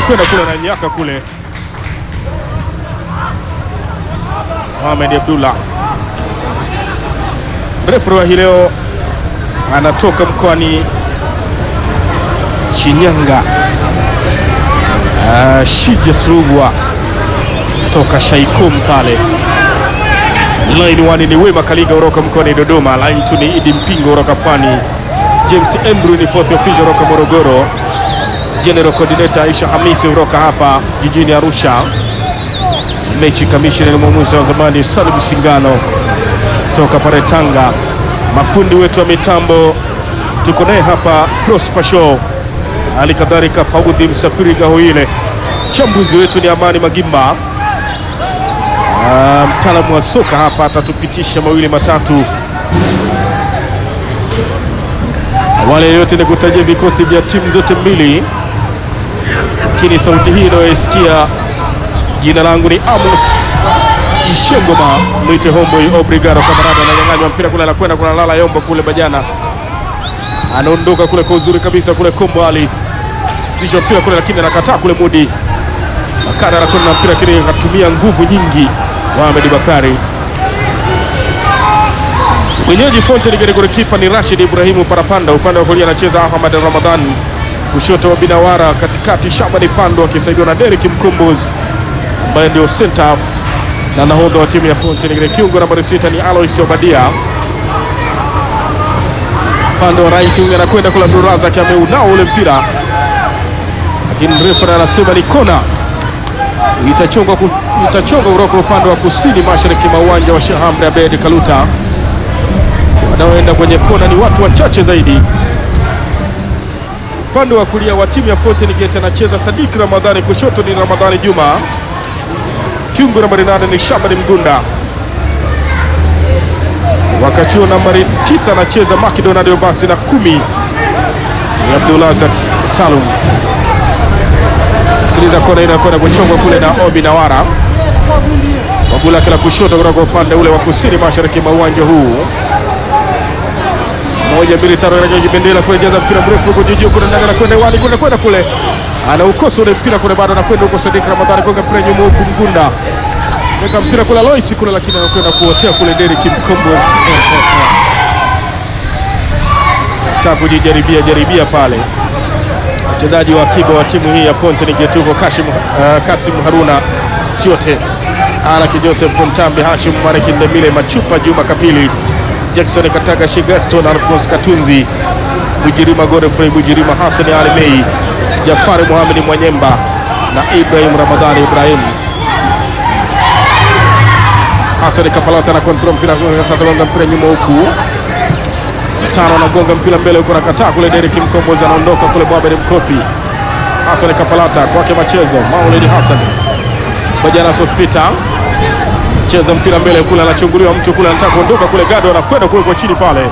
anakwenda kule na nyaka kule. Mohamed Abdullah mrefu wa hii leo anatoka mkoani Shinyanga. Uh, Shija Surugwa toka Shaikum pale. Line 1 ni Wema Kaliga kutoka mkoani Dodoma. Line 2 ni Idi Mpingo kutoka Pwani. James Andrew ni fourth official kutoka Morogoro. General Coordinator Aisha Hamisi kutoka hapa jijini Arusha. Mechi kamishna ni mwamuzi wa zamani Salim Singano toka pale Tanga. Mafundi wetu wa mitambo tuko naye hapa Prosper Show, hali kadhalika Faudhi Msafiri Gahoile. Mchambuzi wetu ni Amani Magimba. Ah, mtaalamu wa soka hapa atatupitisha mawili matatu. Awali yote ni kutajia vikosi vya timu zote mbili, lakini sauti hii inayoisikia, jina langu ni Amos Ishengoma, mwite Homeboy Obrigado. Kamarada ananyang'anywa mpira kule, anakwenda kuna lala Yombo kule, Bajana anaondoka kule kwa uzuri kabisa kule, Kombo Ali tisha mpira kule, lakini anakataa kule, Mudi Bakari anakwenda na mpira, lakini akatumia nguvu nyingi Mohamed Bakari. Mwenyeji Fountain Gate, golikipa ni Rashid Ibrahimu Parapanda, upande wa kulia anacheza Ahmad Ramadhan, kushoto wa Binawara, katikati Shabani Pando akisaidiwa na Derek Mkombozi ambaye ndio center half na nahodha wa timu ya Fountain Gate. Kiungo nambari sita ni Alois Obadia, upande wa right wing anakwenda kule Abdulrazak, ameunao ule mpira, lakini refa anasema ni kona itachongwa ku- itachongwa kutoka upande wa kusini mashariki mwa uwanja wa Sheikh Amri Abeid Kaluta. Wanaoenda kwenye kona ni watu wachache zaidi. Upande wa kulia wa timu ya Fountain Gate anacheza Sadik Ramadhani, kushoto ni Ramadhani Juma, kiungo nambari nane ni Shabani Mgunda, wakati huo nambari tisa anacheza Macdonald Obasi na kumi ni Abdulazak Salum. Sikiliza kona ile inakwenda kuchongwa kule na Obi Nawara wagula kila kushoto kutoka upande ule wa kusini mashariki mwa uwanja huu. Moja mbili tano, inaja kibendera kule, jaza mpira mrefu huko juu juu, kuna ndanga anakwenda wani kuna kwenda kule, anaukosa ule mpira kule, bado anakwenda huko. Sadik Ramadhani gonga mpira nyuma huku, Mgunda weka mpira kule Lois kule, lakini anakwenda kuotea kule Derek Mkombozi taka kujijaribia jaribia pale mchezaji wa akiba wa timu hii ya Fountain Gate huko Kashim, uh, Kasim Haruna Chiote, Alaki Joseph Mtambi, Hashim Mareki Ndemile, Machupa Juma Kapili, Jackson Kataga, Shigaston Alphonse Katunzi, Bujirima Godfrey Bujirima, Hassan Ali Mei, Jafari Muhamedi Mwanyemba na Ibrahim Ramadhani Ibrahim. Hassan Kapalata na kontrol mpira sasa, gonga mpira nyuma huku tano anagonga mpira mbele huko, nakataa kule. Derek Mkombozi anaondoka kule, Mohamed Mkopi, Hassan Kapalata kwake machezo, Maulid Hassan Bajana Sospita cheza mpira mbele kule, anachunguliwa mtu kule, anataka kuondoka kule, Gado anakwenda kule kwa chini pale,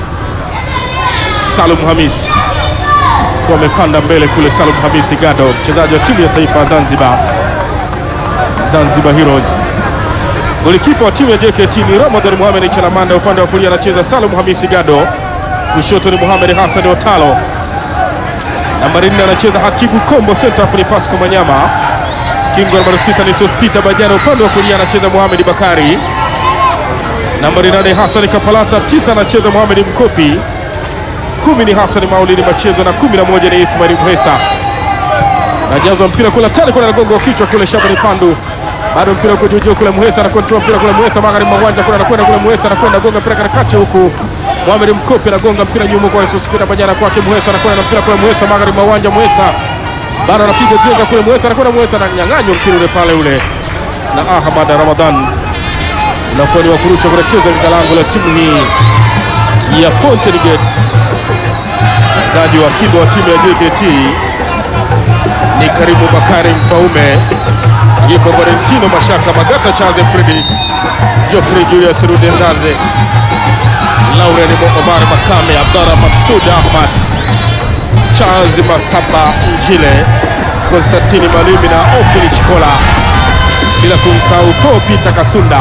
Salum Hamis kwa amepanda mbele kule, Salum Hamisi Gado, mchezaji wa timu ya taifa ya Zanzibar, Zanzibar Heroes. Golikipa wa timu ya JKT ni Ramadhan Mohamed Chalamanda, upande wa kulia anacheza Salum Hamisi Gado, kushoto ni Mohamed Hassan Otalo, nambari nne anacheza Hatibu Kombo, center half ni Pasco Manyama, kingo nambari sita ni Sospita Bajana, upande wa kulia anacheza Mohamed Bakari, nambari nane Hassan Kapalata, tisa anacheza Mohamed Mkopi, kumi ni Hassan Maulidi Machezo na kumi na moja ni Ismail Mhesa. Najazwa mpira kule tani kule, anagonga wa kichwa kule, Shabani Pandu bado mpira uko juu juu kule, Muhesa na control mpira kule, Muhesa magharibi mwa uwanja kule, anakwenda kule, Muhesa anakwenda gonga mpira katikati huku, Mohamed Mkopi anagonga mpira nyuma kwa Yesus Pita Bajana kwake, Muhesa anakwenda na mpira kule, Muhesa magharibi mwa uwanja, Muhesa bado anapiga jenga kule, Muhesa anakwenda, Muhesa ananyang'anywa mpira ule pale ule na Ahmad Ramadhan, unakuwa ni wa kurusha kuelekeza katika lango la timu hii ya Fountain Gate. Mchezaji wa kiba wa timu ya JKT ni Karimu Bakari Mfaume yuko Valentino Mashaka Magata Chaze Fredi Geoffrey Julius Rudendaze Lauren Omar Makame Abdallah Masud Ahmad Charles Masaba Njile Konstantini Malimi na Ofili Chikola bila kumsahau Paul Peter Kasunda.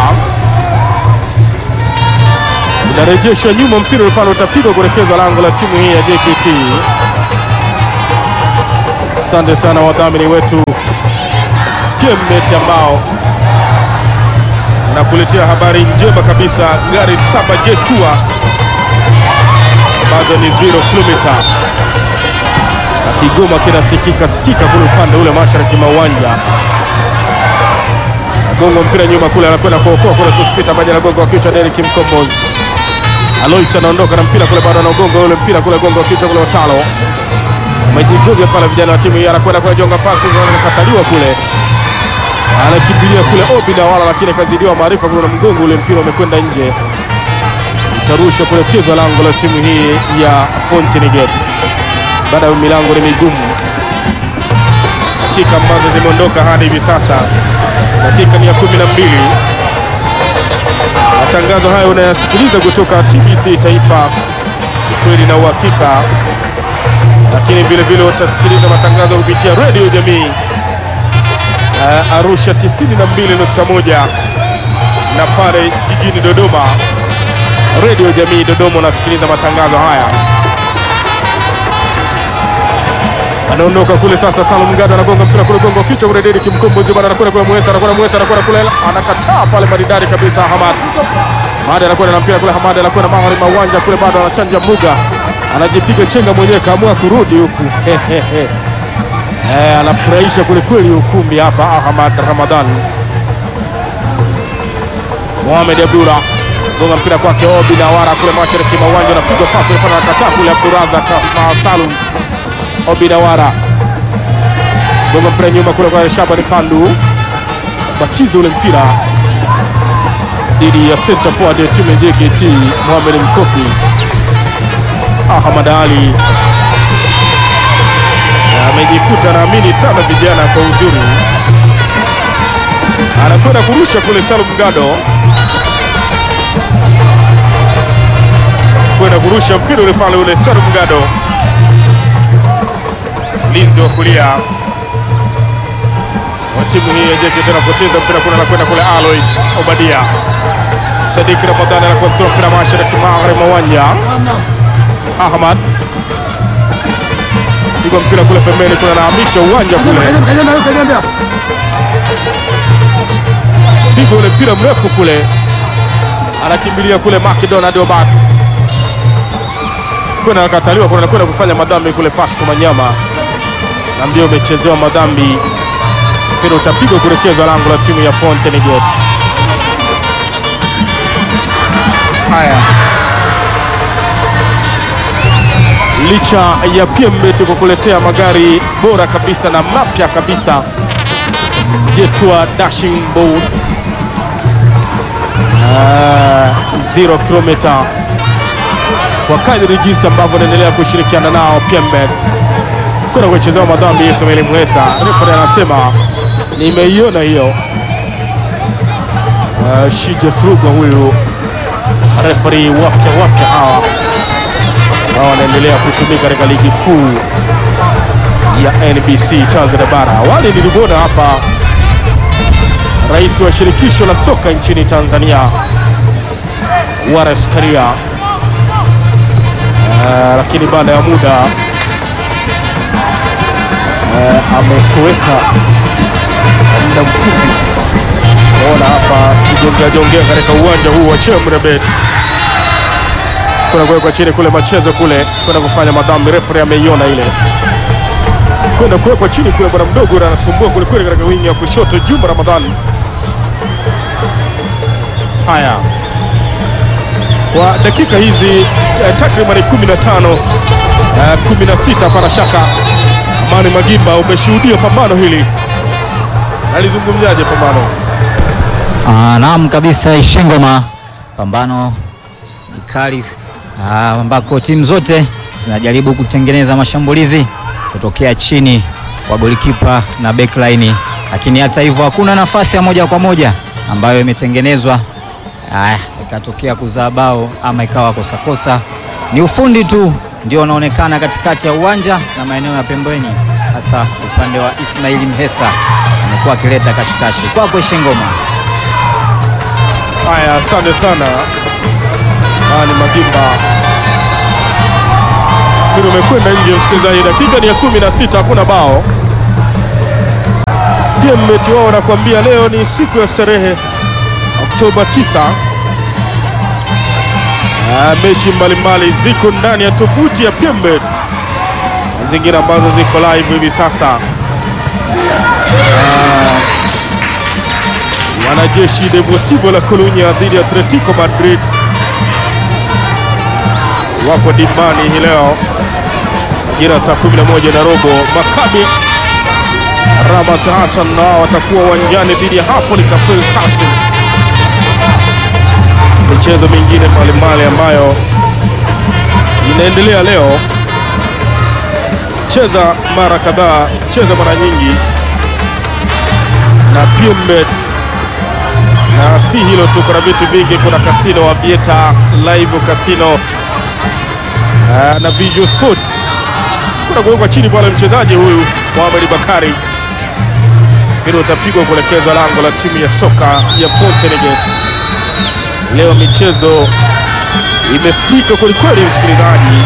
Unarejeshwa nyuma, mpira ule pale utapigwa kuelekezwa lango la timu hii ya JKT. Asante sana wadhamini wetu Pembet ambao nakuletea habari njema kabisa, gari saba Jetua ambazo ni zero kilomita na Kigoma kinasikika sikika kule upande ule mashariki mwa uwanja. Gongo mpira nyuma kule, anakwenda kuokoa kule, Sospita maji na gongo wa kichwa, Derek Mkombozi Alois anaondoka na mpira kule, bado anagonga ule mpira kule, gongo wa kichwa kule, Watalo Majivuga pale, vijana wa timu hii anakwenda kule, jonga pasi anakataliwa kule, anakimbilia kule Obi na wala, lakini akazidiwa maarifa kule na mgongo ule, mpira umekwenda nje, utarushwa kule pigo lango la timu hii ya Fountain Gate. Baada ya milango ni migumu, dakika ambazo zimeondoka hadi hivi sasa, dakika ni ya kumi na mbili. Matangazo hayo unayasikiliza kutoka TBC Taifa, kweli na uhakika lakini vile vile utasikiliza matangazo kupitia redio jamii uh, Arusha 92.1 na pale jijini Dodoma redio jamii Dodoma unasikiliza matangazo haya. Anaondoka kule sasa, Salum Ngado anagonga mpira kule, gongo kichwa kule, Derek Mkombozi bwana anakwenda kule, Mwesa anakwenda, Mwesa anakwenda kule, anakataa pale, maridadi kabisa. Hamad Hamad anakwenda na mpira kule, Hamad anakwenda mahali mawanja kule, bado anachanja Muga anajipiga chenga mwenyewe, kaamua kurudi huku eh, anafurahisha kwelikweli ukumbi hapa. Ahmad Ramadhan Mohamed Abdullah gonga mpira kwake Obi na wara kule mashariki mwa uwanja, anapigwa pasi na kataa kule, Abduraza Kasma Salum Obi na wara gonga mpira nyuma kule kwa Shabani Pandu, batizo ule mpira dhidi ya center forward ya timu ya JKT Mohamed Mkopi. Ahmad Ali amejikuta naamini sana vijana kwa uzuri, anakwenda kurusha kule. Salum Gado kwenda kurusha mpira ule pale ule. Salum Gado mlinzi wa kulia wa timu hii ya JKT anapoteza mpira kule, anakwenda kule. Alois Obadia Sadiki Ramadhani anakontrola mpira mashariki magharibi mwa uwanja Ahmad pigwa mpira kule pembeni, kuna anahamisha uwanja kule, pigwa ule mpira mrefu kule, anakimbilia kule Macdonald Obas, kuna anakataliwa, kuna anakwenda kufanya madhambi kule. Pasco Manyama na ndio umechezewa madhambi, mpira utapigwa kuelekezwa lango la timu ya Fountain Gate. Haya, licha ya Pembet kukuletea magari bora kabisa na mapya kabisa Jetua Dashing Board zero kilomita, kwa kadri jinsi ambavyo naendelea kushirikiana nao Pembet kuna kuchezewa madhambi. Ismail Mwesa refa anasema nimeiona hiyo. Uh, Shija Surugwa huyu refari wapya wapya hawa ambao wanaendelea kutumika katika ligi kuu ya NBC Tanzania Bara. Awali nilimwona hapa rais wa shirikisho la soka nchini Tanzania Wallace Karia, uh, lakini baada ya muda uh, ametoweka kwa muda mfupi. Naona hapa kijongea jongea katika uwanja huu wa Shemrebet kwenda kuwekwa chini kule machezo kule kwenda kufanya madhambi. Refari ameiona ile kwenda kuwekwa chini kule, bwana mdogo ule anasumbua kwelikweli katika wingi ya kushoto. Juma Ramadhani. Haya, kwa dakika hizi eh, takriban 15 eh, 16 para shaka. Amani Magimba, umeshuhudia pambano hili, nalizungumzaje pambano? Ah, naam kabisa Ishengoma, pambano ni kali ah, ambako timu zote zinajaribu kutengeneza mashambulizi kutokea chini kwa golikipa na backline, lakini hata hivyo hakuna nafasi ya moja kwa moja ambayo imetengenezwa ah, ikatokea kuzaa bao ama ikawa kosakosa. Ni ufundi tu ndio unaonekana katikati ya uwanja na maeneo ya pembeni, hasa upande wa Ismail Mhesa amekuwa akileta kashikashi. Kwako Ishengoma. Haya, asante sana Amani Magimba. Mpira umekwenda nje, msikilizaji. Dakika ni ya kumi na sita, hakuna bao. PMbet wao wanakuambia leo ni siku ya starehe, Oktoba 9. Ah, mechi mbalimbali ziko ndani ya tovuti ya PMbet na zingine ambazo ziko live hivi sasa. Ah, wanajeshi Deportivo la Coruña dhidi ya Atletico Madrid wapo dimbani hii leo majira saa 11 na robo. Maccabi Rabat Hassan nao watakuwa uwanjani dhidi ya Napoli Kafel Kasim. Michezo mingine mbalimbali ambayo inaendelea leo, cheza mara kadhaa, cheza mara nyingi na PMbet. Na si hilo tu, kuna vitu vingi, kuna kasino Avieta live casino Ah, na Visual Sport kuna kuwekwa chini pale mchezaji huyu Mohamed Bakari, mpira utapigwa kuelekezwa lango la timu ya soka ya Fountainegate. Leo michezo imefika kwelikweli, msikilizaji.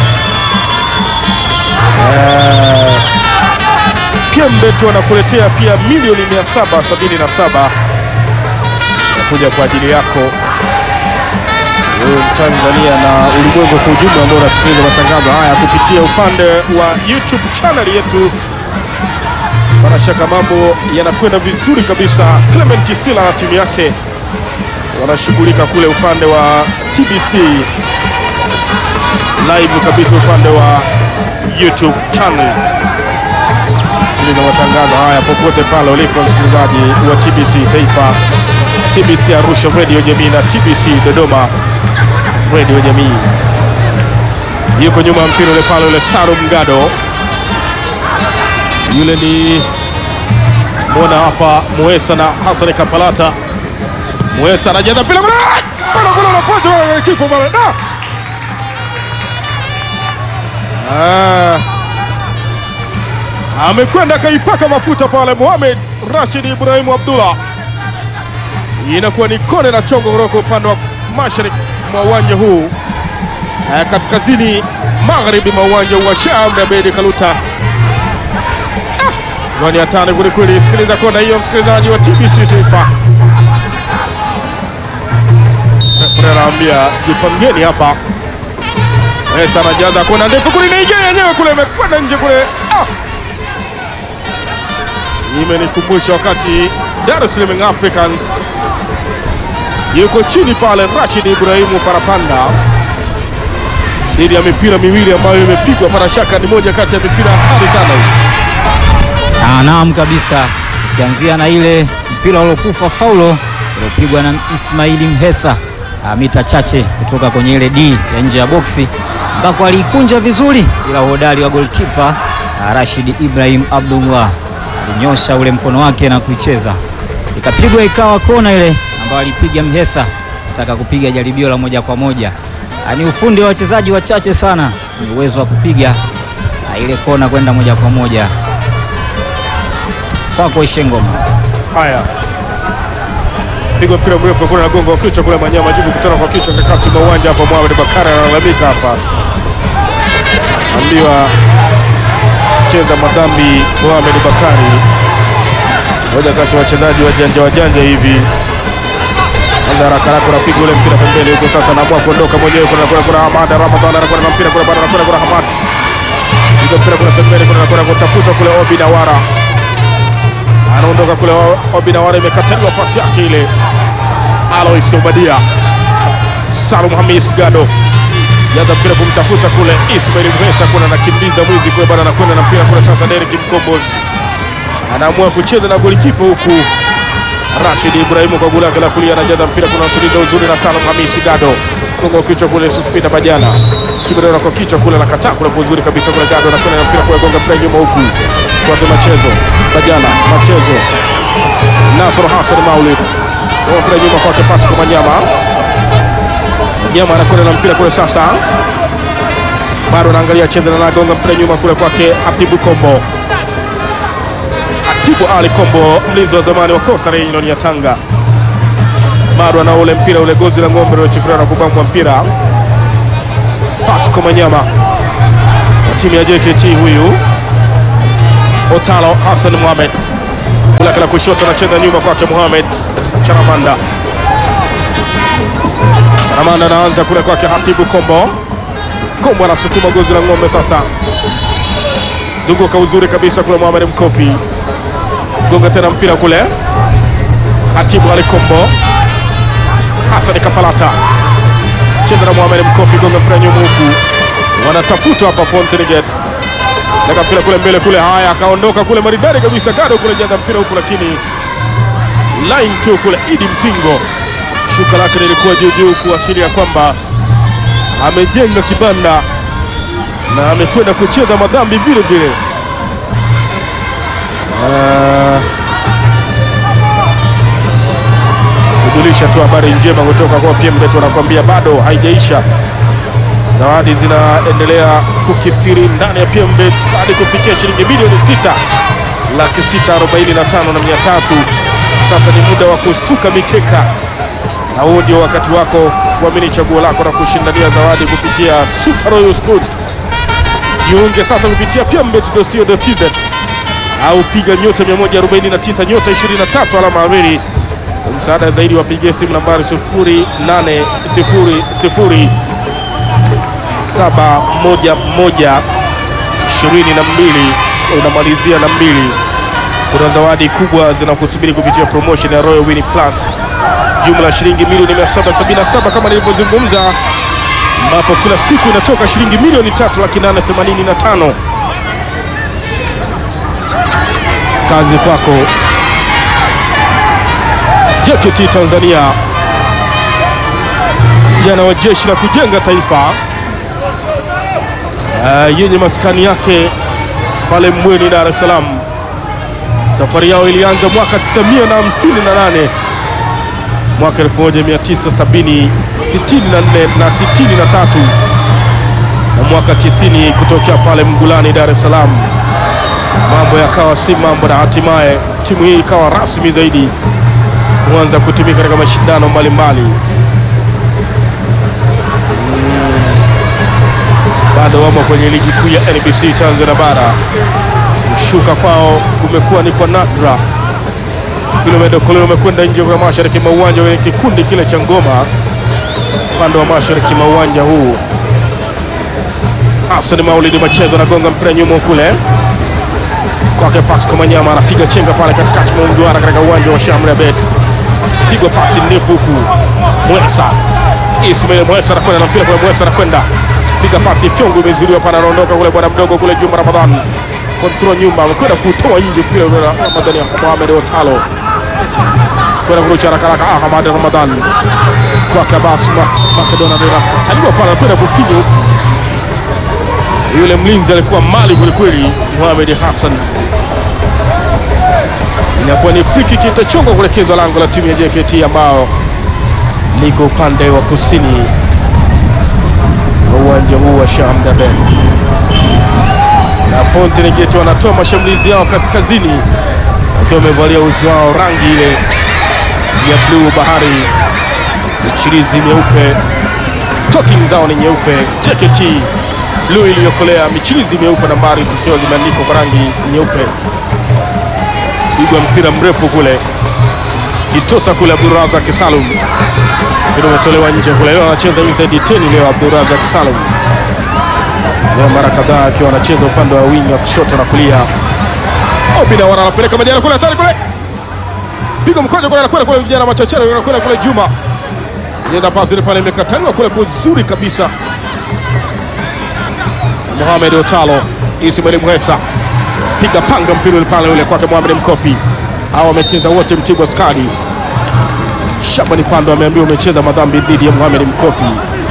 Eh, PMbet wanakuletea pia milioni 777 nakuja kwa ajili yako wewe Mtanzania na ulimwengu kwa ujumla ambao unasikiliza matangazo haya kupitia upande wa YouTube channel yetu. Bila shaka mambo yanakwenda vizuri kabisa. Clement Sila na timu yake wanashughulika kule upande wa TBC live kabisa, upande wa YouTube channel. Sikiliza matangazo haya popote pale ulipo, msikilizaji wa TBC Taifa, TBC Arusha Radio Jamii na TBC Dodoma Radio Jamii. Yuko nyuma ya mpira ule pale ule Salum Gado, yule ni mbona hapa Muesa na Hassan Kapalata. Muesa anajaza mpira kule, bana kule na pojo wala kipo bana da ah, amekwenda akaipaka mafuta pale Mohamed Rashid Ibrahimu Abdullah. Inakuwa ni kone na chongo kutoka upande wa mashariki mwa uwanja huu eh, kaskazini magharibi mwa uwanja wa Sheikh Abeid Kaluta. Ah, ni hatari kwelikweli. Sikiliza kona hiyo, msikilizaji wa TBC Taifa. Refa anaambia jipangeni hapa. Esa anajaza kona ndefu kule, inaingia yenyewe kule, imekwenda nje kule. Ah, imenikumbusha wakati Dar es Salaam Africans yuko chini pale Rashid Ibrahimu Parapanda dhidi ya mipira miwili ambayo imepigwa. Para shaka ni moja kati ya mipira hatari sana hii. Ah, naam kabisa, ukianzia na ile mpira uliokufa faulo uliopigwa na Ismaili Mhesa ah, mita chache kutoka kwenye ile D ya nje ya boksi ambako aliikunja vizuri, ila uhodari wa golkipa ah, Rashid Ibrahim Abdullah alinyosha ule mkono wake na kuicheza, ikapigwa ikawa kona ile ambayo alipiga Mhesa, nataka kupiga jaribio la moja kwa moja. Ah, ni ufundi wa wachezaji wachache sana, ni uwezo wa kupiga ah, ile kona kwenda moja kwa moja kwako Ishengoma. Haya, pigwa mpira mrefu kule na gongo wa kichwa kule, Manyama jibu kutana kwa kichwa kakati mwa uwanja hapa. Mohamed Bakari analalamika hapa, ambiwa cheza madhambi. Mohamed Bakari, moja kati ya wachezaji wajanja wajanja hivi anza haraka haraka, unapiga ule mpira pembeni huko. Sasa anaamua kuondoka mwenyewe, kuna kuna kuna Hamad Ramadhan anakwenda na mpira kule, bado anakwenda kuna Hamad, piga mpira kule pembeni, kuna kuna kutafuta kule Obi Nawara anaondoka kule Obi Nawara, imekataliwa pasi yake ile. Alois Obadia, Salum Hamis Gado jaza mpira kumtafuta kule Ismail Mhesa, kuna anakimbiza mwizi kule, bado anakwenda na mpira kule. Sasa Derek Mkombozi anaamua kucheza na golikipa huku Rashid Ibrahimu kwa goli lake la kulia anajaza mpira, kuna mtuliza uzuri na Salum Hamisi Gado gongo kichwa kule, Suspita Bajana kibadora kwa kichwa kule, nakataa kule kwa uzuri kabisa kule, Gado anakwenda na mpira kule, gonga mpira nyuma huku kwake Machezo Bajana Machezo Nasr Hassan Maulid gonga mpira nyuma kwake Pasco Manyama Manyama anakwenda na mpira kule, sasa bado anaangalia cheza na gonga mpira nyuma kule kwake Hatibu Kombo Tibu Ali Kombo, mlinzi wa zamani wa Coastal Union ya Tanga, bado ana ule mpira ule gozi la ng'ombe uliochukuliwa na kubambwa mpira. Pasco Manyama wa timu ya JKT, huyu Otalo Hassan Mohamed lake la kushoto anacheza nyuma kwake Mohamed Charamanda. Charamanda anaanza kule kwake Hatibu Kombo. Kombo anasukuma gozi la ng'ombe sasa, zunguka uzuri kabisa kule Mohamed Mkopi, gonga tena mpira kule Hatibu Ali Kombo. Hassan Kapalata cheza na Mohamed Mkopi, gonga mpira nyuma huku, wanatafuta hapa Fountain Gate Leka mpira kule mbele kule, haya akaondoka kule maridadi kabisa, Gado kule jaza mpira huku, lakini line tu kule. Idi Mpingo shuka lake lilikuwa juu juu, kuashiria kwamba amejenga kibanda na amekwenda kucheza madhambi vile vile. Ah, kujulisha tu habari njema kutoka kwa PMbet, wanakuambia bado haijaisha zawadi zinaendelea kukithiri ndani ya PMbet hadi kufikia shilingi milioni sita laki sita arobaini na tano na mia tatu. Sasa ni muda wa kusuka mikeka, na huu ndio wakati wako kuamini chaguo lako na kushindania zawadi kupitia Super Royal Sport. Jiunge sasa kupitia pmbet.co.tz au piga nyota 149 nyota 23 alama mbili. Kwa msaada zaidi wapigie simu nambari 0800 saba moja moja ishirini na mbili unamalizia na mbili. Kuna zawadi kubwa zinakusubiri kupitia promotion ya Royal Win Plus, jumla ya shilingi milioni 777 kama nilivyozungumza, ambapo kila siku inatoka shilingi milioni tatu laki nane themanini na tano. Kazi kwako JKT Tanzania, jana wa jeshi la kujenga taifa Uh, yenye maskani yake pale Mbweni, Dar es Salaam. Safari yao ilianza mwaka 1958 mwaka 1970 64 na 63 na mwaka 90 kutokea pale Mgulani, Dar es Salaam. Mambo yakawa si mambo, na hatimaye timu hii ikawa rasmi zaidi kuanza kutumika katika mashindano mbalimbali. bado wamo kwenye ligi kuu ya NBC Tanzania bara. Kushuka kwao kumekuwa ni kwa nadra. Kilomita kule umekwenda nje kwa mashariki mwa uwanja wenye kikundi kile cha Ngoma, upande wa mashariki mwa uwanja huu. Hassan Maulidi Machezo anagonga mpira nyuma kule kwake Pasco Manyama anapiga chenga pale katikati mwa mduara katika uwanja wa Shamri Abed, pigwa pasi ndefu huku Mwesa Ismail Mwesa anakwenda na mpira kwa Mwesa anakwenda piga pasi fyongo, imezuiliwa pana, anaondoka kule bwana mdogo kule Juma Ramadhan, kontrol nyuma, amekwenda kutoa nje mpira ule na Ramadhani Mohamed Otalo kwenda kurusha haraka haraka. Ahmad Ramadhan kwake Abbas Makedona kataliwa pale, anakwenda kufinya huku, yule mlinzi alikuwa mali kwelikweli, Mohamed Hassan. Inakuwa ni friki kitachongwa kuelekezwa lango la timu ya JKT ambao liko upande wa kusini wa uwanja huu wa Shamda Ben na Fountain Gate wanatoa mashambulizi yao kaskazini wakiwa wamevalia uzi wao rangi ile ya bluu bahari, michirizi myeupe, stocking zao ni nyeupe, JKT bluu iliyokolea, michirizi myeupe, nambari zikiwa zimeandikwa kwa rangi nyeupe. Pigwa mpira mrefu kule Kitosa kule Abdurazak Salum mpira umetolewa nje kule. Leo anacheza inside 10 leo Abdurazak Salum, leo mara kadhaa akiwa anacheza upande wa wingi wa kushoto na kulia. Obina wana anapeleka majana kule hatari kule, piga mkojo kule, anakwenda kule vijana machachari, anakwenda kule Juma jeza pasi ile pale imekataliwa kule kwa uzuri kabisa. Mohamed Otalo, Ismail Mwesa piga panga mpira ule pale ule kwake Mohamed Mkopi. Hao wamecheza wote Mtibwa Skadi. Shabani Pando ameambiwa umecheza madhambi dhidi ya Mohamed Mkopi.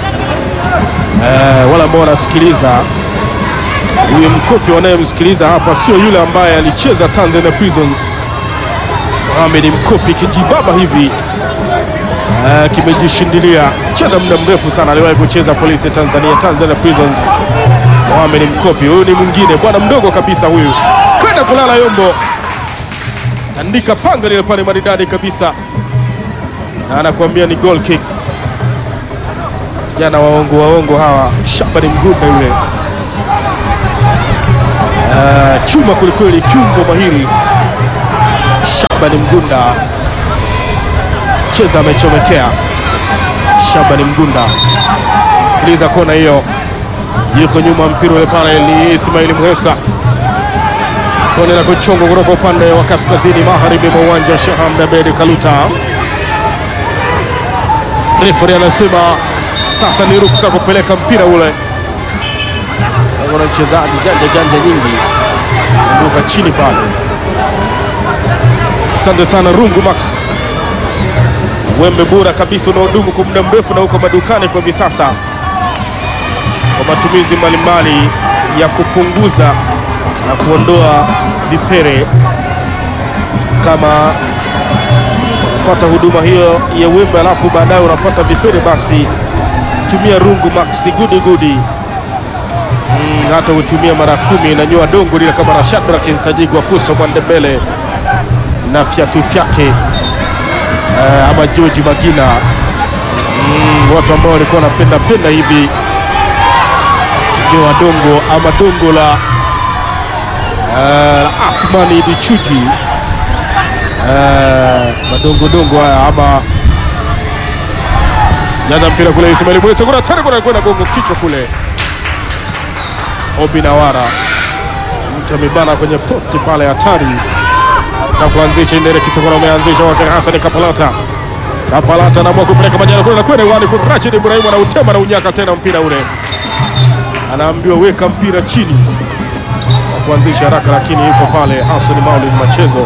Eh, wale ambao wanasikiliza huyu Mkopi wanayemsikiliza hapa sio yule ambaye alicheza Tanzania Prisons. Mohamed Mkopi kijibaba hivi eh, kimejishindilia cheza muda mrefu sana, aliwahi kucheza polisi Tanzania, Tanzania Prisons. Mohamed Mkopi huyu ni mwingine bwana mdogo kabisa huyu, kwenda kulala Yombo, andika panga lile pale maridadi kabisa, na anakuambia ni goal kick. Jana waongo waongo hawa, Shabani Mgunda yule uh, chuma kwelikweli, kiungo mahiri Shabani Mgunda cheza, amechomekea Shabani Mgunda, sikiliza kona hiyo, yuko nyuma mpira ule pale, ni Ismail Muhesa kona la kuchongwa kutoka upande wa kaskazini magharibi mwa uwanja wa Sheikh Hamad Abeid Kaluta. Refari anasema sasa ni ruksa kupeleka mpira ule. Kuna mchezaji janja janja nyingi ruka chini pale. Asante sana Rungu Max, wembe bora kabisa unaodumu kwa muda mrefu na uko madukani kwa hivi sasa kwa matumizi mbalimbali ya kupunguza na kuondoa vipere. Kama unapata huduma hiyo ya wembe alafu baadaye unapata vipere, basi tumia Rungu Max gudi gudi. Mm, hata utumia mara kumi inanyoa dongo lile kama Rashad Kinsajigwa Fuso Mwandembele na fyatu fyake eh, ama George Magina mm, watu ambao walikuwa wanapenda penda hivi nyoa dongo ama dongo la uh, Athmani Dichuji uh, madongodongo haya ama nyanya mpira kule Ismail Mwese kuna tena kuna kwenda gongo kichwa kule Obi Nawara mtu amebana kwenye posti pale hatari na kuanzisha indere kitokona umeanzisha wake Hassan Kapalata Kapalata anaamua kupeleka majana kule na kwenda uani kwa Rashid Ibrahim anautema na unyaka tena mpira ule anaambiwa weka mpira chini wa kuanzisha haraka, lakini yuko pale Hassan Maulid Machezo.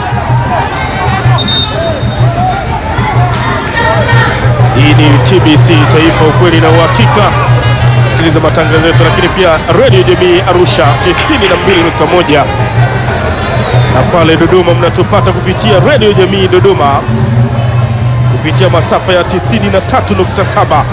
Hii ni TBC Taifa, ukweli na uhakika. Sikiliza matangazo yetu, lakini pia Radio Jamii Arusha 92.1 na pale Dodoma mnatupata kupitia Radio Jamii Dodoma kupitia masafa ya 93.7.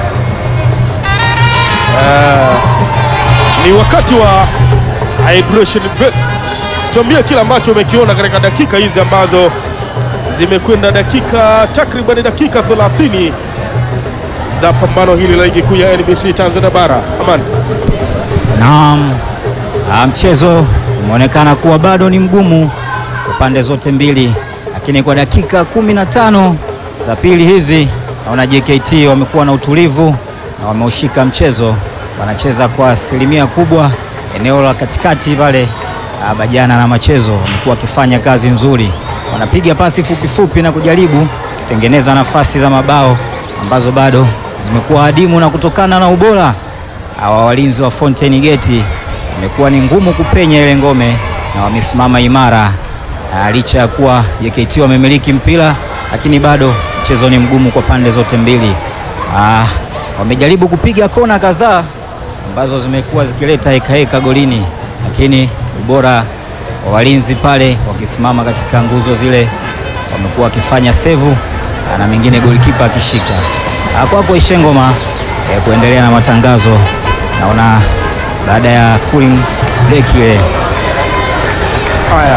Uh, ni wakati wa hydration break. Tuambie kile ambacho umekiona katika dakika hizi ambazo zimekwenda dakika takriban dakika 30 za pambano hili la ligi kuu ya NBC Tanzania bara. Aman, Naam, ah, mchezo umeonekana kuwa bado ni mgumu kwa pande zote mbili, lakini kwa dakika kumi na tano za pili hizi naona JKT wamekuwa na utulivu na wameushika mchezo, wanacheza kwa asilimia kubwa eneo la katikati pale. ah, Bajana na Machezo wamekuwa wakifanya kazi nzuri, wanapiga pasi fupi fupi na kujaribu kutengeneza nafasi za mabao ambazo bado zimekuwa adimu, na kutokana na ubora hawa walinzi wa Fountain Gate imekuwa ni ngumu kupenya ile ngome na wamesimama imara. Ah, licha ya kuwa JKT wamemiliki mpira, lakini bado mchezo ni mgumu kwa pande zote mbili. Ah, wamejaribu kupiga kona kadhaa ambazo zimekuwa zikileta heka heka golini, lakini ubora wa walinzi pale wakisimama katika nguzo zile wamekuwa wakifanya sevu ah, na mengine golikipa akishika. Ah, Kwako Ishengoma eh, kuendelea na matangazo. Naona baada ya cooling break ile haya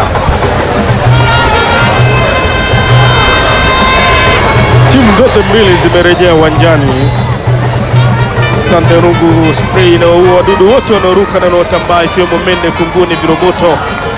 timu zote mbili zimerejea uwanjani. Sande rungu spray inaoua wadudu wote wanaoruka na wanaotambaa ikiwemo mende, kunguni, viroboto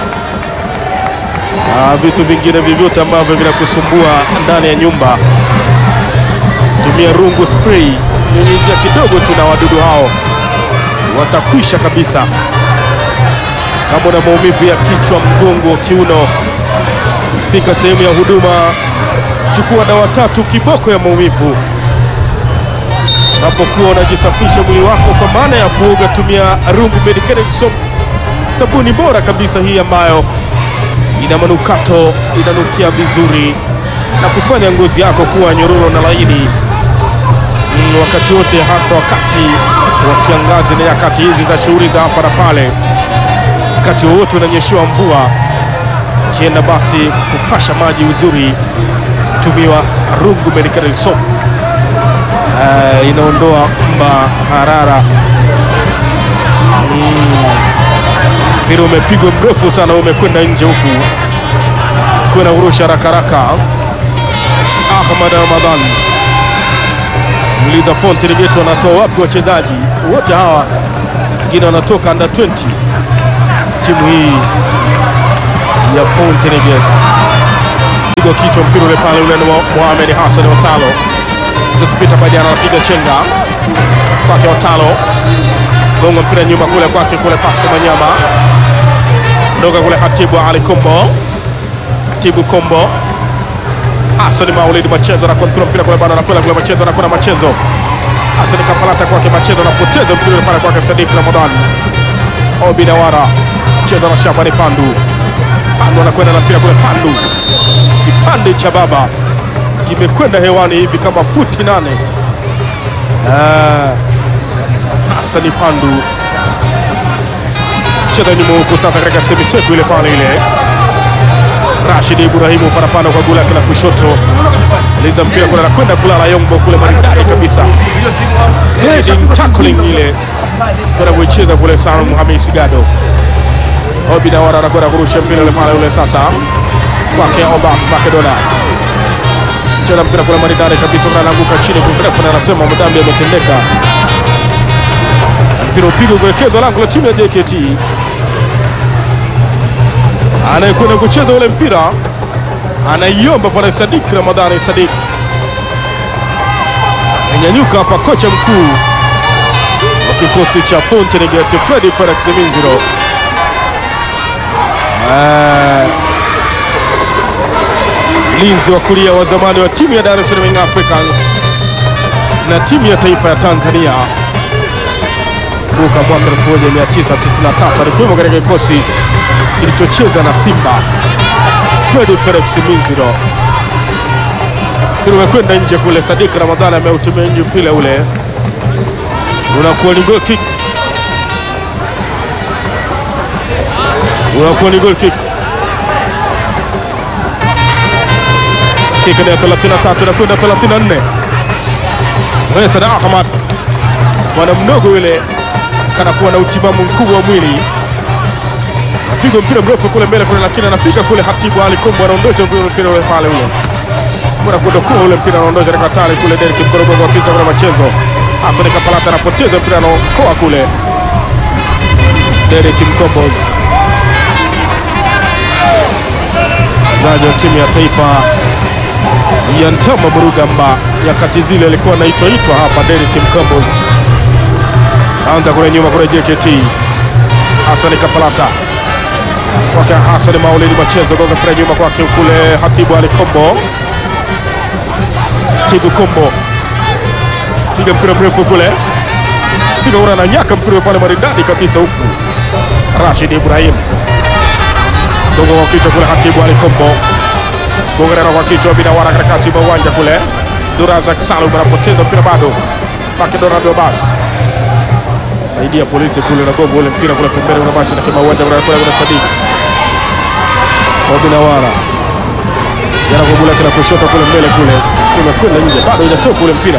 na vitu vingine vyovyote ambavyo vinakusumbua ndani ya nyumba. Tumia rungu spray, nyunyizia kidogo tu na wadudu hao watakwisha kabisa. Kama una maumivu ya kichwa, mgongo, kiuno, fika sehemu ya huduma, chukua dawa tatu kiboko ya maumivu. Unapokuwa unajisafisha mwili wako kwa maana ya kuoga, tumia Rungu Medicated Soap, sabuni bora kabisa hii ambayo ina manukato, inanukia vizuri na kufanya ngozi yako kuwa nyororo na laini mm, wakati wote, hasa wakati wa kiangazi na nyakati hizi za shughuli za hapa na pale wakati wowote unanyeshewa mvua, kienda basi kupasha maji uzuri, tumiwa Rungu Medicated Soap. Uh, inaondoa mba harara. Mpira mm. umepigwa mrefu sana, umekwenda nje huku kwenda kurusha haraka haraka. Ahmad Ramadhan uliza Fountain Gate wanatoa wapi wachezaji wote hawa, wengine wanatoka under 20 timu hii ya Fountain Gate pigwa kichwa mpira ule pale ule ni wa Mohamed Hassan Otalo. Sosipita Badiana anapiga chenga kwake Otalo, gonga mpira nyuma kule kwake kule Pascal Manyama, ndoka kule Hatibu Ali Kombo, Hatibu Kombo, Hassan Maulidi Machezo na kontrol mpira kule bado anakwenda kule Machezo anakwenda Machezo, Hassan Kapalata kwake Machezo anapoteza mpira ule pale kwake Sadiq Ramadan, Obi Nawara cheza na Shabani Pandu, Pandu anakwenda na mpira kule Pandu, kipande cha baba kimekwenda hewani hivi kama futi nane. Ah, Hasani Pandu cheza nyuma huku sasa katika semiseku ile pale ile Rashid Ibrahimu parapanda kwa gula la kushoto, liza mpira kule anakwenda kulala Yongbo kule maridadi kabisa, sliding tackling ile kwenda kuicheza kule Salum Hamisi Gado. Obi Nawara anakwenda kurusha mpira ule pale ule sasa kwake Obas Makedona cheza mpira kule maridadi kabisa, anaanguka chini kwa mrefu na anasema madhambi yametendeka. Mpira upigwa kuelekezwa lango la timu ya JKT, anayekwenda kucheza ule mpira anaiomba pale Sadik Ramadhani. Sadik anyanyuka hapa, kocha mkuu wa kikosi cha Fountain Gate Freddy Felix Minziro Ah, mlinzi wa kulia wa zamani wa timu ya Dar es Salaam Young Africans na timu ya taifa ya Tanzania kuka mwaka 1993 alikuwemo katika kikosi kilichocheza na Simba. Fred Felix Minziro mpira umekwenda nje kule. Sadik Ramadhani ameutumia nje mpira ule, unakuwa ni goal kick, unakuwa ni goal kick. Dakika ya 33 na kwenda 34. Musa na Ahmad bwana mdogo yule kana kuwa na utimamu mkubwa wa mwili, napigwa mpira mrefu kule mbele kule, lakini anafika kule. Hatibu Ali Kombo anaondosha mpira ule pale ule kuna kudokoa ule mpira anaondosha katika hatari kule. Derek Mkorogo kwa kichwa kule machezo, Hassan Kapalata anapoteza mpira anaokoa kule. Derek Mkombozi mchezaji wa timu ya taifa ya Ntama Murugamba nyakati zile alikuwa anaitwa itwa hapa. Derek Mkombozi anza kule nyuma kule JKT, Hassan Kapalata kwake Hassan Maulidi Machezo gonga mpira nyuma kwake kule Hatibu Ali Kombo Tibu Kombo piga mpira mrefu kule, piga una na nyaka mpira pale maridadi kabisa, huku Rashid Ibrahim gonga kwa kichwa kule, Hatibu Ali Kombo gongerera kwa kichwa Binawara katikati mwa uwanja kule, Durazak Salum anapoteza mpira bado pake Donado Bas saidia polisi kule na gongo ule mpira kule pembeni, unabashi na kima uwanja kule kule Sadiki Binawara jana kwa bula kila kushoto kule mbele kule umekwenda nje, bado inatoka ule mpira.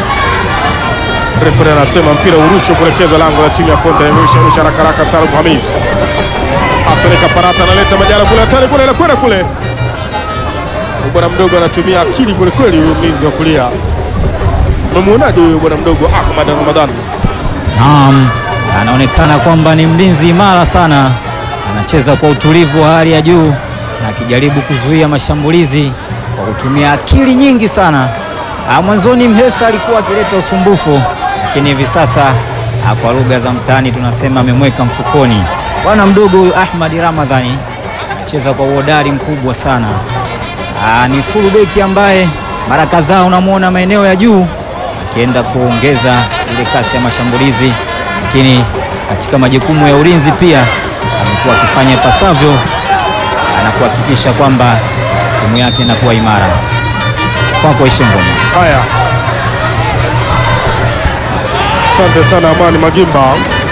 Refa anasema mpira urushwe kuelekezwa lango la timu ya Fonte. Rusha haraka haraka, Salum Hamis Hassan Kaparata analeta majala kule, hatari kule, anakwenda kule. Bwana mdogo anatumia akili kweli kweli, huyo mlinzi wa kulia. Umemwonaje huyo bwana mdogo Ahmad Ramadhan? Naam, anaonekana kwamba ni mlinzi imara sana, anacheza kwa utulivu wa hali ya juu na akijaribu kuzuia mashambulizi kwa kutumia akili nyingi sana. Ah, Mwanzoni Mhesa alikuwa akileta usumbufu, lakini hivi sasa ah, kwa lugha za mtaani tunasema amemweka mfukoni. Bwana mdogo huyu Ahmad Ramadhani anacheza kwa uhodari mkubwa sana. Ah, ni full beki ambaye mara kadhaa unamwona maeneo ya juu akienda kuongeza ile kasi ya mashambulizi, lakini katika majukumu ya ulinzi pia amekuwa akifanya ipasavyo na kuhakikisha kwamba timu yake inakuwa imara. Kwako Ishengoma. Haya, asante sana Amani Magimba,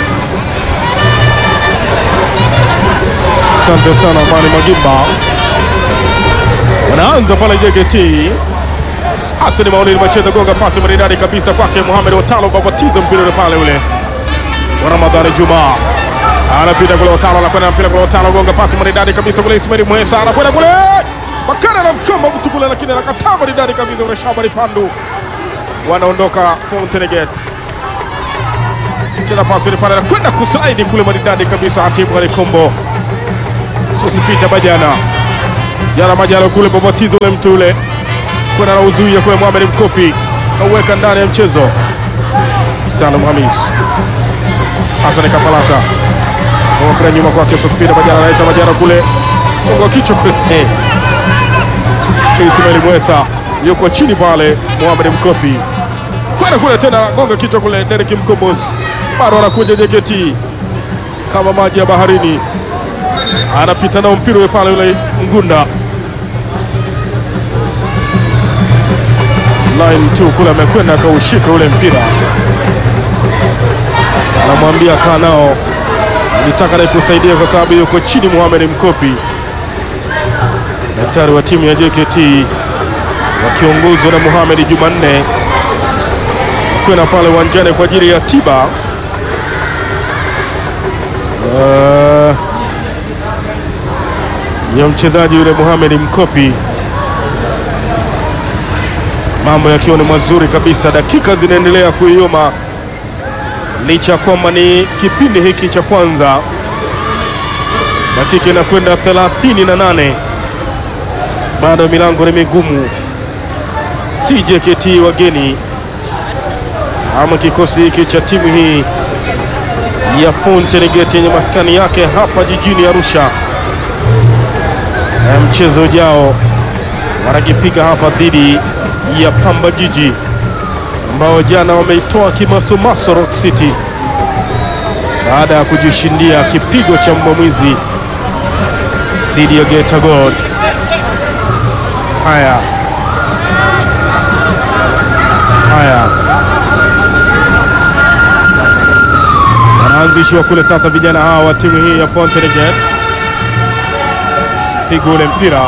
asante sana Amani Magimba. Wanaanza pale JKT. Hassan Maulid Macheza gonga pasi maridadi kabisa kwake Mohamed Watalo babatiza mpira ule pale ule wa Ramadhani Juma anapita kule, Watalo anakwenda na mpira kule, Watalo gonga pasi maridadi kabisa kule, Ismail Mwesa anakwenda kule, Bakara na mkamba mtu kule, lakini anakataa maridadi kabisa kule, Shabani Pandu wanaondoka Fountain Gate, cheza pasi ile pale, anakwenda kuslide kule maridadi kabisa, Hatibu Ali Kombo Sosipita Bajana Jana Majalo kule babatizo ule mtu ule kwenda na uzuia kule, Mohamed Mkopi kauweka ndani ya mchezo. Salum Hamis Hassan Kapalata mpira nyuma kwake Sospira Majalo anaita Majalo kule kwa kichwa kule eh. Ismail Mwesa yuko chini pale, Mohamed Mkopi kwenda kule tena gonga kichwa kule, Derek Mkombozi bado anakuja JKT kama maji ya baharini, anapita nao mpira ule pale, yule Ngunda line 2 kule amekwenda akaushika ule mpira, anamwambia kaa nao, nitaka nikusaidia kwa sababu yuko chini. Mohamed Mkopi, daktari wa timu ya JKT wakiongozwa na Mohamed Jumanne kwenda pale uwanjani kwa ajili ya tiba uh, ya mchezaji yule Mohamed Mkopi mambo yakiwa ni mazuri kabisa, dakika zinaendelea kuioma, licha ya kwamba ni kipindi hiki cha kwanza, dakika inakwenda 38 bado milango ni migumu, si JKT wageni ama kikosi hiki cha timu hii ya Fountain Gate yenye maskani yake hapa jijini Arusha. Na mchezo ujao wanakipiga hapa dhidi ya Pamba Jiji ambao jana wameitoa kimasomaso Rock City baada ya kujishindia kipigo cha mbwamwizi dhidi ya Geita Gold. Haya haya, wanaanzishiwa kule sasa, vijana hawa wa timu hii ya Fountain Gate, piga ule mpira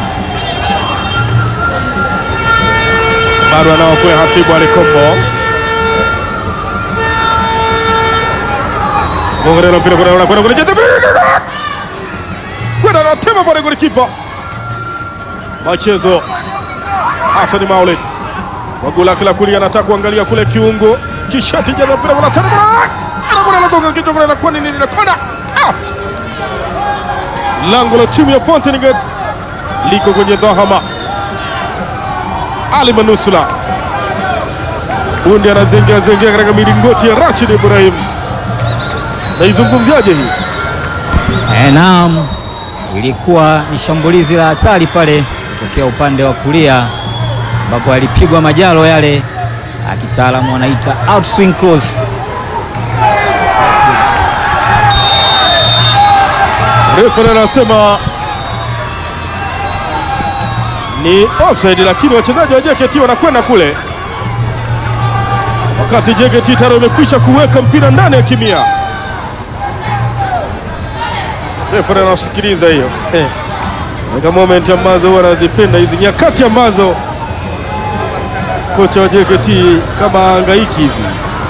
bado anao kule Hatibu Alikombo Gongerero mpira kwenda kwenda kule kwenda anatema pale kule kipa machezo Hassan Maulid waguu lake la kulia anataka kuangalia kule kiungo kishati jaza mpira kuna tena anakwenda anagonga kichwa kule anakuwa nini linakwenda lango la timu ya Fountain Gate liko kwenye dhahama ali Manusula bundi anazengea zengea katika milingoti ya Rashid Ibrahim, naizungumziaje hii? E, naam, ilikuwa ni shambulizi la hatari pale kutokea upande wa kulia ambapo alipigwa majalo yale, akitaalamu wanaita outswing cross. Refa anasema ni offside, lakini wachezaji wa JKT wanakwenda kule, wakati JKT tayari wamekwisha kuweka mpira ndani ya kimia. Refa anasikiliza hiyo eh, katika moment ambazo huwa anazipenda hizi nyakati ambazo kocha wa JKT kama hangaiki hivi.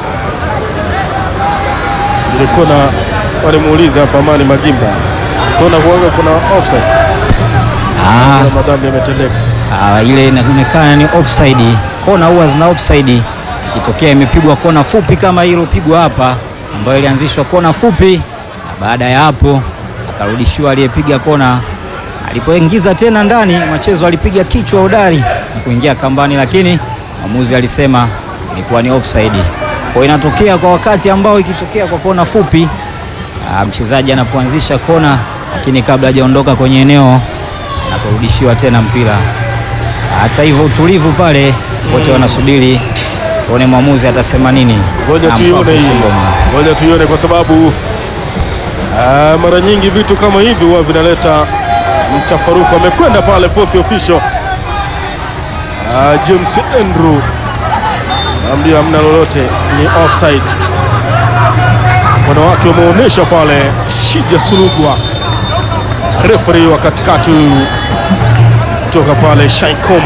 Ilikuwa na walimuuliza hapa Amani Magimba, kona kuaga kuna offside Ah, na madhambi yametendeka. ah, ile inaonekana ni offside. Kona huwa zina offside, ikitokea imepigwa kona fupi kama hilo pigwa hapa, ambayo ilianzishwa kona fupi, na baada ya hapo akarudishiwa aliyepiga kona. Alipoingiza tena ndani, machezo alipiga kichwa hodari na kuingia kambani, lakini mwamuzi alisema ilikuwa ni offside. Kwa hiyo inatokea kwa wakati ambao ikitokea kwa kona fupi, ah, mchezaji anapoanzisha kona, lakini kabla hajaondoka kwenye eneo anaporudishiwa tena mpira. Hata hivyo utulivu pale, wote wanasubiri tuone mwamuzi atasema nini. Ngoja Na tuione Mpapu hii, Shingoma. ngoja tuione kwa sababu ah, mara nyingi vitu kama hivi huwa vinaleta mtafaruku. Amekwenda pale fourth official ah, James Andrew ambia hamna lolote, ni offside. Mkono wake umeonyesha pale Shija Surugwa, referee wa katikati huyu kutoka pale Shaikom.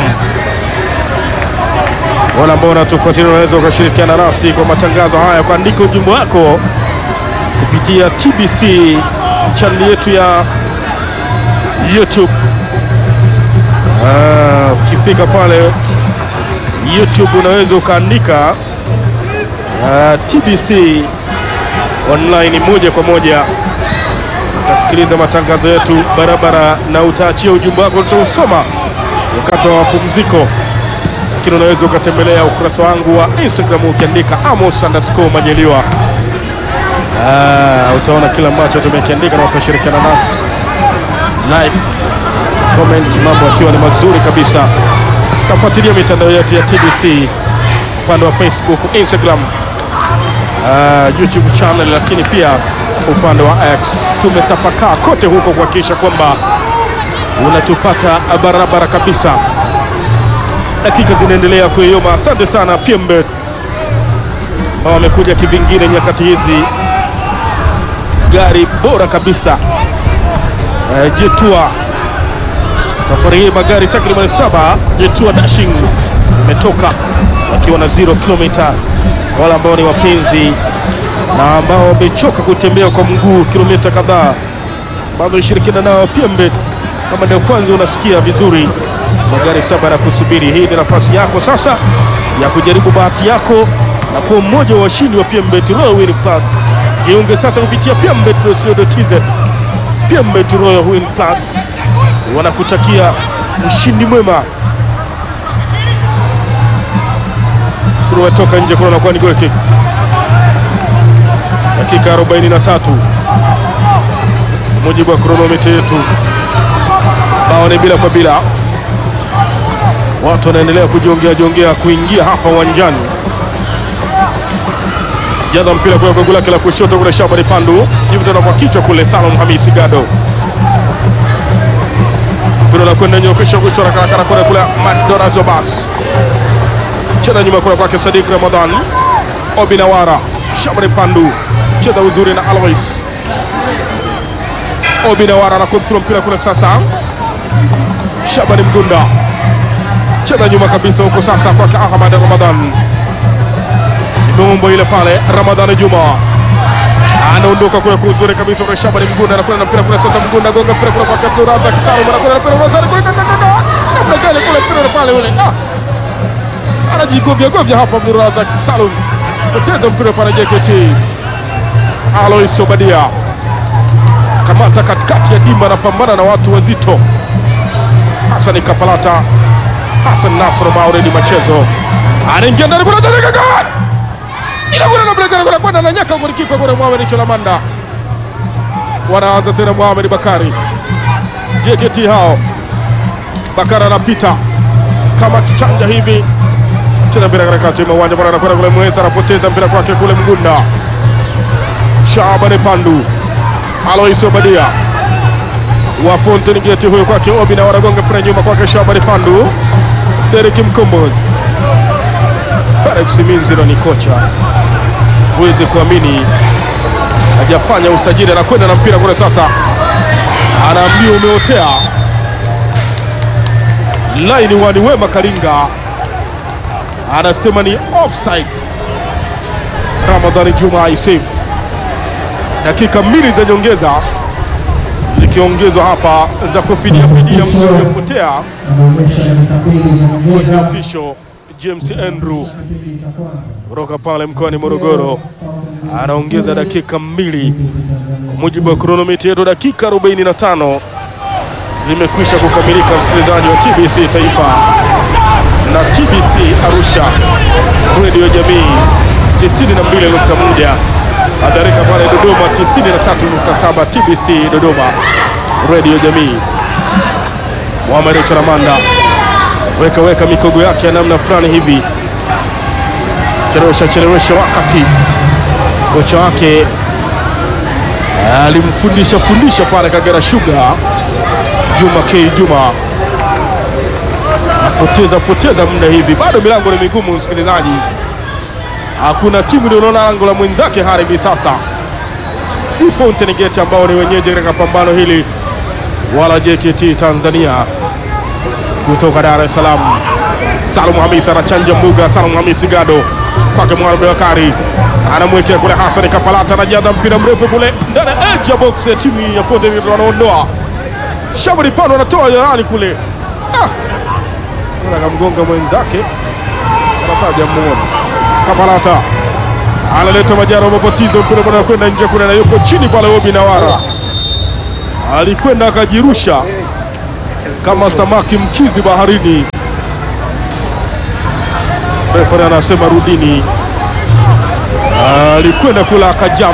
Wale ambao wanatufuatilia unaweza ukashirikiana nasi kwa matangazo haya, kuandika ujumbe wako kupitia TBC chaneli yetu ya YouTube. Ah, ukifika pale YouTube unaweza ukaandika ah, TBC online moja kwa moja utasikiliza matangazo yetu barabara na utaachia ujumbe wako, tutausoma wakati wa mapumziko, lakini unaweza ukatembelea ukurasa wangu wa Instagram ukiandika Amos underscore Majaliwa. Ah, utaona kila ambacho tumekiandika na utashirikiana nasi like, comment, mambo yakiwa ni mazuri kabisa. Tafuatilia mitandao yetu ya TBC upande wa Facebook, Instagram, uh, YouTube channel, lakini pia upande wa X. Tumetapakaa kote huko kuhakikisha kwamba unatupata barabara kabisa. Dakika zinaendelea kuyoyoma. Asante sana Pembe ambao wamekuja kivingine nyakati hizi, gari bora kabisa uh, Jetua safari hii magari takriban saba Jetua Dashing imetoka wakiwa na zero kilomita. Wale ambao ni wapenzi na ambao wamechoka kutembea kwa mguu kilomita kadhaa ambazo ishirikiana nao Pembe, kama ndio kwanza unasikia vizuri, magari saba na kusubiri. Hii ni nafasi yako sasa ya kujaribu bahati yako na kuwa mmoja wa washindi wa Pembe Royal Win Plus. Jiunge sasa kupitia pembe.co.tz. Pembe Royal Win Plus wanakutakia ushindi mwema. Tumetoka nje, kuna nakuwa ni goal kick. Dakika 43 mujibu wa kronometa yetu, bao ni bila kwa bila. Watu wanaendelea kujiongea jiongea kuingia hapa uwanjani. Jaza mpira kule kwa gula lake la kushoto kule, Shabani Pandu hivi tena kwa kichwa kule, Salum Hamisi Gado mpira unakwenda nyokesha kusho karakara kule kule, Macdona Zobas cheza nyuma kule kwake Sadik Ramadhan Obinawara Shabani Pandu cheza uzuri na Alois Obinawara na kontrol mpira kule sasa, Shabani Mgunda cheza nyuma kabisa huko sasa kwake Ahmad Ramadhan Nombo ile pale Ramadhani Juma anaondoka kule kwa uzuri kabisa kwa Shabani Mgunda anakwenda na mpira kule sasa, Mgunda gonga mpira kule kwa Abdul Razak Salum anakwenda na mpira Ramadhani kule kaka kaka namna gani kule mpira pale ule ah, anajigovya govya hapa Abdul Razak Salum poteza mpira pale JKT Alois Obadia kamata katikati ya dimba, anapambana na watu wazito. Hassan Kapalata, Hassan Nasr Mauridi Machezo anaingia ndani kuna kaka ila kuna na bleka kuna kwenda na nyaka kwa kipa kwa Mohamed Cholamanda. Wanaanza tena Mohamed Bakari. JKT hao. Bakara anapita kama kichanja hivi. Cheza mpira katikati ya uwanja bwana anakwenda kule Mwesa anapoteza mpira kwake kule Mgunda. Shabani Pandu. Alois Obadia. Wa Fountain Gate huyo kwake Obi na wanagonga mpira nyuma kwake Shabani Pandu. Derek Mkombozi. Felix Minziro ni kocha, huwezi kuamini, hajafanya usajili, anakwenda na mpira kule sasa, anaambia umeotea. Laini wani Wema Karinga anasema ni offside. Ramadhani Juma isave. Dakika mbili za nyongeza zikiongezwa hapa za kufidia fidia muda uliopotea. Official James Andrew kutoka pale mkoani Morogoro anaongeza dakika mbili. Kwa mujibu wa kronomita yetu, dakika 45 zimekwisha kukamilika, msikilizaji wa TBC Taifa na TBC Arusha redio jamii 92.1, hadarika pale Dodoma 93.7, TBC Dodoma redio jamii. Mohamed Charamanda weka weka mikogo yake ya namna fulani hivi, chelewesha chelewesha wakati kocha wake alimfundisha fundisha pale Kagera Sugar, Juma K Juma poteza poteza muda hivi, bado milango ni migumu msikilizaji, hakuna timu ilionaona lango la mwenzake hadi hivi sasa, si Fountain Gate ambao ni wenyeji katika pambano hili wala JKT Tanzania kutoka Dar es Salaam. Salum Hamis anachanja mbuga. Salum Hamis Gado kwake Mwalimu Bakari anamwekea kule Hassan Kapalata, anajaza mpira mrefu kule ndani ya edge ya box ya timu ya Fountain Gate, wanaondoa Shabani Pano anatoa jarani kule, ah, akamgonga mwenzake, anataja mmoja. Kapalata analeta Majaro, mapatizo mpira bwana kwenda nje kule, na yuko chini pale Obi Nawara alikwenda akajirusha kama samaki mkizi baharini. Refari anasema rudini. Alikwenda kula akajump.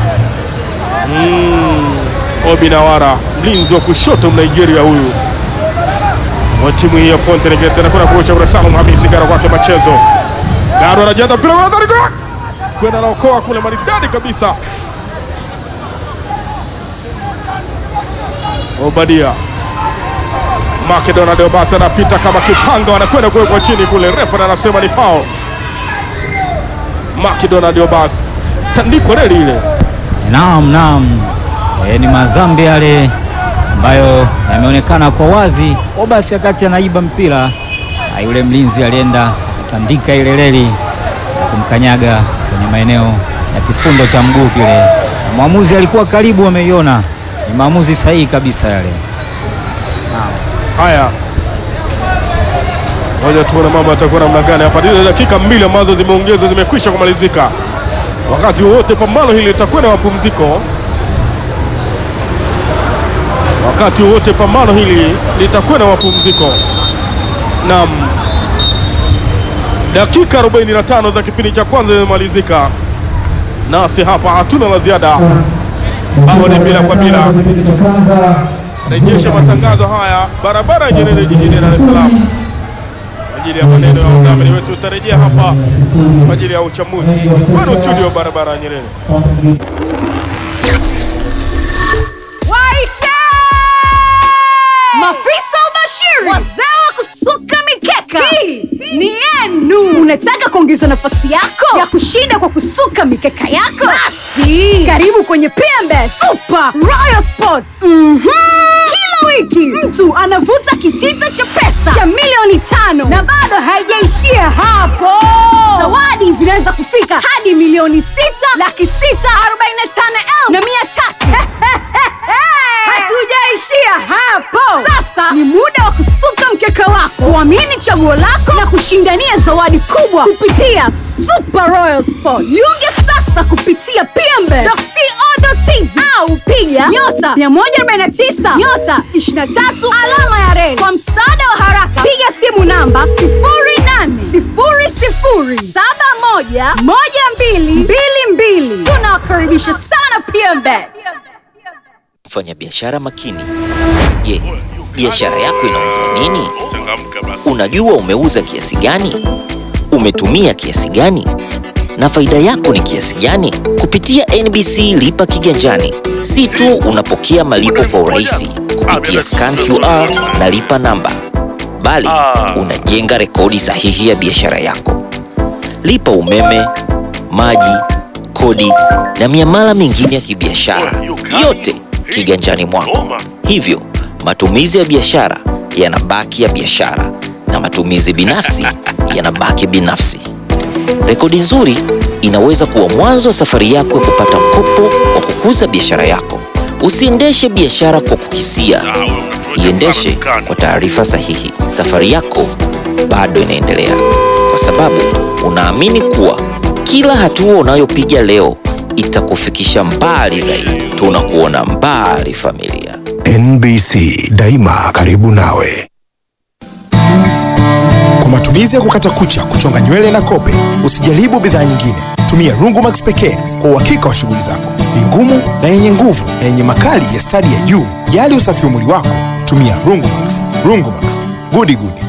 Mm, Obi Nawara mlinzi wa kushoto Mnigeria huyu wa timu hii ya Fountain Gate anakwenda kuocha kwa Salum Hamisi Garo kwake machezo. Garo anajaza mpira kwa hatari gol. Kwenda naokoa kule maridadi kabisa. Obadia Makedona Deobasi anapita kama kipanga, wanakwenda kuwekwa chini kule, refa anasema ni foul. Makedona Deobasi tandiko reli ile Naam, naam. E, ni madhambi yale ambayo yameonekana kwa wazi. Obasi wakati anaiba mpira na yule mlinzi alienda akatandika ile reli na kumkanyaga kwenye maeneo ya kifundo cha mguu kile. Na mwamuzi alikuwa karibu, ameiona. Ni maamuzi sahihi kabisa yale. Haya, ngoja tuone mambo yatakuwa namna gani hapa. Zile dakika mbili ambazo zimeongezwa zimekwisha kumalizika. Wakati wowote pambano hili litakwenda mapumziko. Wakati wowote pambano hili litakwenda mapumziko. Naam, dakika 45 za kipindi cha kwanza zimemalizika, nasi hapa hatuna la ziada. Bao ni bila kwa bila. Kipindi cha kwanza Rejesha matangazo haya barabara ya Nyerere jijini Dar es Salaam kwa ajili ya maneno ya undamini wetu. Utarejea hapa kwa ajili ya uchambuzi kwenu studio barabara ya Nyerere. Waite! Mafisa ubashiri, wazee wa kusuka mikeka, hii ni yenu. Unataka kuongeza nafasi yako ya kushinda kwa kusuka mikeka yako? Basi karibu kwenye PMB Super Royal Sports. Mhm. Kila wiki mtu anavuta kitita cha pesa cha milioni tano na bado haijaishia hapo. Zawadi zinaweza kufika hadi milioni sita laki sita arobaini na tano elfu na mia tatu. Hatujaishia hapo. Sasa ni muda wa kusuka mkeka wako, kuamini chaguo lako na kushindania zawadi kubwa kupitia Super Royal Sport. Jiunge sasa kupitia pmbe.co.tz au piga nyota 149 nyota 23 alama ya reli. Kwa msaada wa haraka, piga simu namba 0800711222. Tunawakaribisha sana PMBet. Mfanya biashara makini. Je, biashara yako inaongea nini? Unajua umeuza kiasi gani? Umetumia kiasi gani? Na faida yako ni kiasi gani? Kupitia NBC Lipa Kiganjani, si tu unapokea malipo kwa urahisi kupitia scan QR na lipa namba, bali unajenga rekodi sahihi ya biashara yako. Lipa umeme, maji, kodi na miamala mingine ya kibiashara, yote kiganjani mwako. Hivyo matumizi ya biashara yanabaki ya biashara na matumizi binafsi yanabaki binafsi. Rekodi nzuri inaweza kuwa mwanzo wa safari yako ya kupata mkopo wa kukuza biashara yako. Usiendeshe biashara kwa kuhisia, iendeshe kwa taarifa sahihi. Safari yako bado inaendelea, kwa sababu unaamini kuwa kila hatua unayopiga leo itakufikisha mbali zaidi. Tunakuona mbali, familia. NBC daima karibu nawe. Kwa matumizi ya kukata kucha, kuchonga nywele na kope, usijaribu bidhaa nyingine. Tumia Rungumax pekee kwa uhakika wa shughuli zako. Ni ngumu na yenye nguvu na yenye makali ya stadi ya juu. Jali usafi wa mwili wako, tumia Rungumax. Rungumax, gudi gudi.